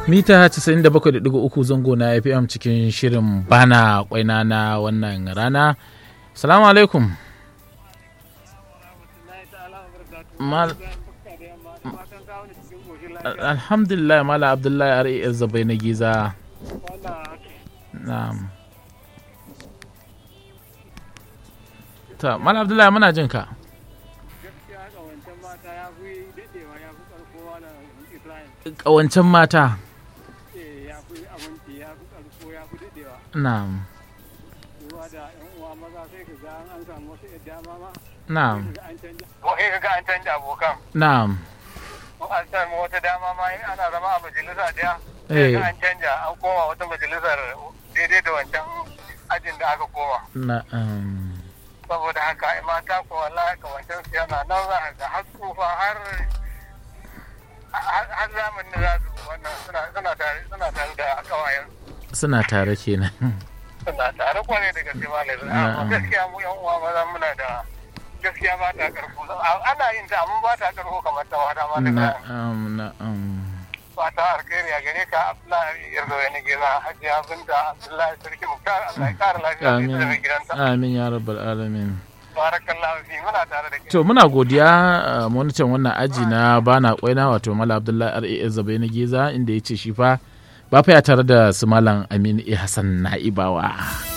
mita 97.3 zango na fm cikin shirin bana kwaina na wannan rana salamu alaikum Mal... alhamdulillah mala abdullahi ras zabai na giza na'am ta mala abdullahi muna jin ka ƙawancen mata na'am na'am ko kai ga an canja abokan na'am an samu wata dama ma in ana zama a majalisa daya Eh. sai an canja an koma wata majalisar daidai da wancan ajin da aka koma na'am saboda haka ai mata ko wallahi ka wancan su yana nan za a ga har tsufa har har har zamanin za su wannan suna suna tare suna tare da kawayen suna tare kenan suna tare kwarai da gaske malai Na'am. amma gaskiya mu yan uwa maza muna da gaskiya ba ta karfo ana yin ta amma ba ta karfo kamar ta mata ma da na'am na'am fata alkhairi a gare ka Abdullahi yarda wani gida Hajiya Binta Abdullahi Sarki Muktar Allah ya kara lafiya da ita da mai gidanta amin ya rabbal alamin barakallahu fi muna tare da ke to muna godiya uh, monitan wannan aji na bana kwaina wato mala abdullahi ras zabai na giza inda ya ce shi fa ba fa ya tare da su malam aminu e hassan na'ibawa